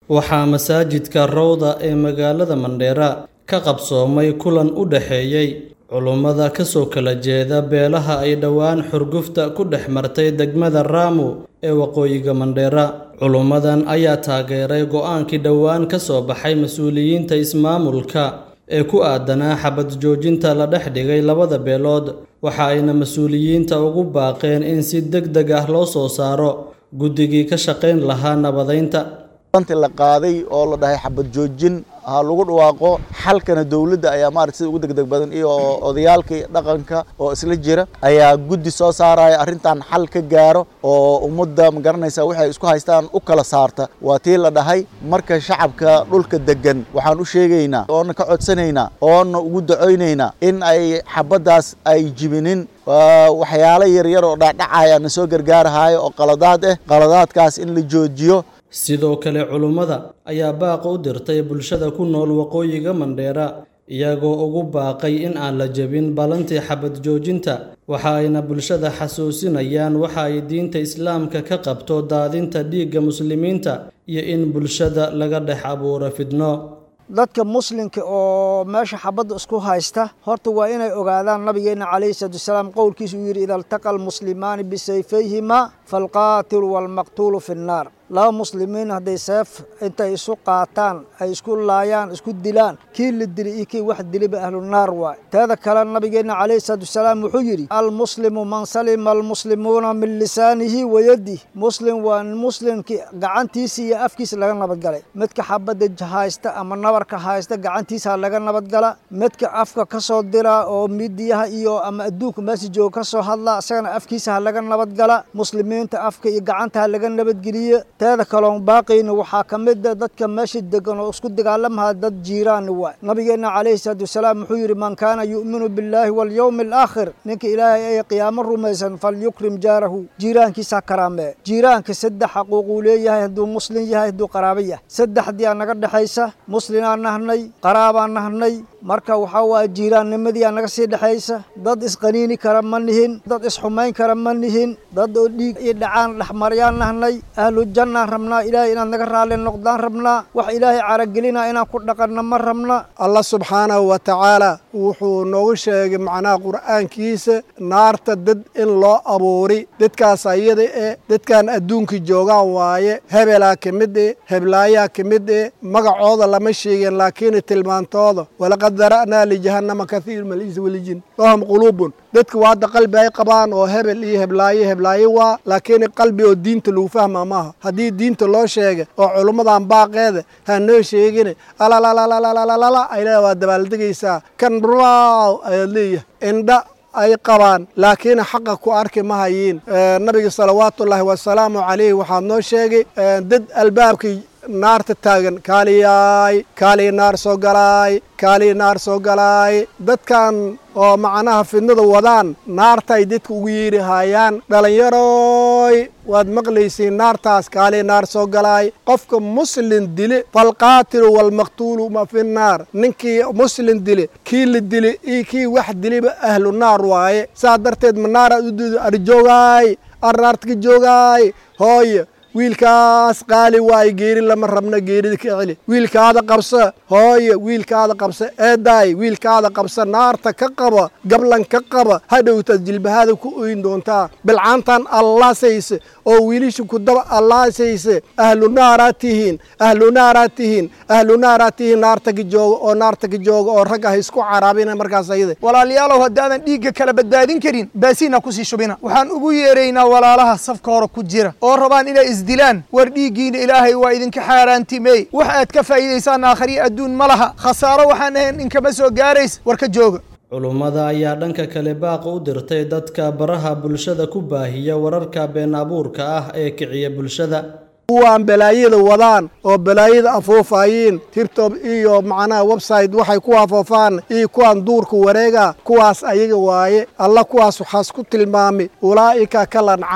waxaa masaajidka Rawda ee magaalada Mandheera ka qabsoomay kulan u dhexeeyay culummada ka soo kala jeeda beelaha ay dhowaan xurgufta ku dhex martay degmada Ramu ee waqooyiga Mandheera. Culummadan ayaa taageeray go'aankii dhowaan ka soo baxay mas'uuliyiinta ismaamulka ee ku aadanaa xabad joojinta la dhex dhigay labada beelood waxa ayna mas'uuliyiinta ugu baaqeen in si degdeg ah loo soo saaro guddigii ka shaqayn lahaa nabadeynta runtii la qaaday oo la dhahay xabad joojin ha lagu dhawaaqo xalkana dowladda ayaa maaragtay sida ugu degdeg badan iyo odayaalkii dhaqanka oo isla jira ayaa guddi soo saaraya arrintan xal ka gaaro oo ummadda ma garanaysa waxay isku haystaan u kala saarta waa tii la dhahay marka shacabka dhulka degan waxaan u sheegaynaa oona ka codsanaynaa oona ugu dacoynaynaa in ay xabaddaas ay jibinin waxyaalo yaryar oo dhacdhacaya na soo gargaarahayo oo qaladaad ah qaladaadkaas in la joojiyo sidoo kale culummada ayaa baaqa u dirtay bulshada ku nool waqooyiga Mandheera iyagoo ugu baaqay in aan la jebin ballantii xabad joojinta waxa ayna bulshada xasuusinayaan waxa ay diinta islaamka ka qabto daadinta dhiigga muslimiinta iyo in bulshada laga dhex abuuro fidno dadka muslimka oo meesha xabadda isku haysta horta waa inay ogaadaan nabigeena calayhi salaatu wasalaam qowlkiisa uu yidhi ida altaqa almuslimaani bisayfayhima falqaatilu waalmaqtuulu fi nnaar laba muslimiin hadday seef intay isu qaataan ay isku laayaan isku dilaan kii la dili iyo kii wax diliba ahlu naar waay teeda kale nabigeena calayhi salaatu wasalaam wuxuu yidhi almuslimu man salima almuslimuuna min lisaanihi wa yadih muslim waa muslimkii gacantiisa iyo afkiisa laga nabadgalay midka xabadda haysta ama nabarka haysta gacantiisa laga nabadgala midka afka ka soo dira oo midiyaha iyo ama adduunka meesha jooga ka soo hadla isagana afkiisa ha laga nabadgala muslimiinta afka iyo gacanta ha laga nabadgeliye teeda kaloon baaqayna waxaa ka mid a dadka meesha degan oo isku dagaalamaha dad jiiraani waay nabigeena calayhi salaatu wasalaam wuxuu yidhi man kaana yu'minu billaahi walyowmi alaakhir ninka ilaahay ay qiyaamo rumaysan falyukrim jaarahu jiiraankiisa ha karaamee jiiraanka saddex xaquuquu leeyahay hadduu muslim yahay hadduu qaraabo yahay saddexdii aa naga dhexaysa muslimaan nahnay qaraabaan nahnay marka waxaa waaya jiiraannimadii aa naga sii dhexaysa dad isqaniini kara ma nihin dad isxumayn kara ma nihin dad oo dhiig iyo dhacaan dhexmaryaan nahnay ahlu jannaan rabnaa ilaahay inaad naga raalli noqdaan rabnaa wax ilaahay caragelina inaan ku dhaqanna ma rabna allah subxaanahu wa tacaala wuxuu noogu sheegay macnaha qur'aankiisa naarta dad in loo abuuri dadkaas ayada e dadkan adduunka joogaan waaye hebelaa ka mid e heblaayaa ka mid e magacooda lama sheegin laakiin tilmaantooda walaqad dara'naa lijahannama kathiir min al-insi waljin lahum quluubun dadka waa hadda qalbi ay qabaan oo hebel iyo heblaaye heblaaye waa laakiin qalbi oo diinta lagu fahmaa maaha haddii diinta loo sheega oo culummadan baaqeeda ha noo sheegine alalalalalalalala ay leedahay waa dabaaldegaysaa kan raaw ayaad leeyahay indha ay qabaan laakiin xaqa ku arki ma hayiin nabiga salawaatullaahi wasalaamu calayhi waxaa noo sheegay dad albaabkii naarta taagan kaaliyaay kaaliya naar soo galaay kaaliya naar soo galaay dadkan oo macnaha fidnada wadaan naartaay dadka ugu yeeri haayaan dhallinyaroy waad maqlaysiin naartaas kaaliya naar soo galaay qofka muslin dile falqaatilu walmaqtuulu ma fi naar ninkii muslin dile kii la dile iyo kii wax diliba ahlu naar waaye saa darteed ma naaraad u duuda arjoogaay arnaarta ka joogaay hooye wiilkaas qaali waayo geeri lama rabna geerida ka celi wiilkaada qabsa hooye wiilkaada qabsa eedaay wiilkaada qabsa naarta ka qaba gablan ka qaba hadhowtaad jilbahaada ku oyn doontaa bilcaantan allaasayse oo wiilisha ku daba allaasayse ahlu naaraad tihiin ahlu naaraad tihiin ahlu naaraad tihiin naarta ka jooga oo naarta ka jooga oo rag ah isku caraabina markaas ayada walaalayaalow haddaadan dhiigga kala badbaadin karin baasiina kusii shubina waxaan ugu yeeraynaa walaalaha safka hore ku jira oo rabaan inay isdilaan war dhiiggiina ilaahay waa idinka xaaraantimey wax aad ka faa'iidaysaan aakhriya adduun ma laha khasaaro waxaan ahayn inkama soo gaarays war ka jooga culummada ayaa dhanka kale baaqa u dirtay dadka baraha bulshada ku baahiya wararka been abuurka ah ee kiciya bulshada kuwaan balaayada wadaan oo balaayada afuufayiin tirtob iyo macnaha website waxay ku afoofaan iyo kuwaan duurka wareega kuwaas ayaga waaye alla kuwaas waxaas ku tilmaamay ulaa'ika kal ancaami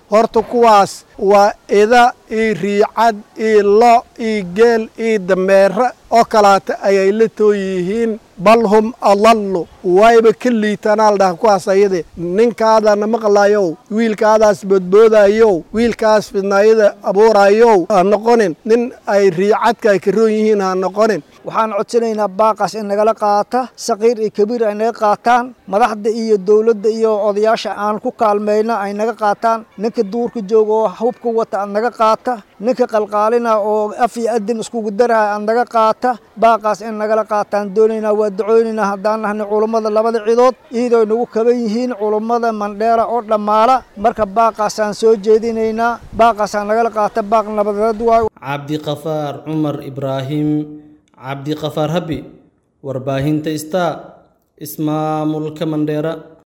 horta kuwaas waa ida iyo riicad iyo lo iyo geel iyo dameere oo kalaata ayay la tooy yihiin bal hum adallu wayba ka liitanaal dhaha kuwaas ayade ninkaadana maqlayow wiilkaadaas boodboodayow wiilkaas fidnaayada abuurayow ha noqonin nin ay riicadka ay ka roon yihiin ha noqonin waxaan codsanaynaa baaqaas in nagala qaata saqiir iyo kabiir ay naga qaataan madaxda iyo dowladda iyo odayaasha aan ku kaalmayna ay naga qaataan ninka duurka jooga oo hubka wata aad naga qaata ninka qalqaalina oo af iyo adin iskugu daraha aad naga qaata baaqaas in nagala qaataan doonaynaa waa ducooynaynaa haddaan nahnay culummada labada cidood iyadoo nagu kaban yihiin culummada mandheera oo dhammaala marka baaqaasaan soo jeedinaynaa baaqaasaan nagala qaata baaq nabadeed waayo cabdiqafaar cumar ibraahim cabdiqafaar habi warbaahinta star ismaamulka mandheera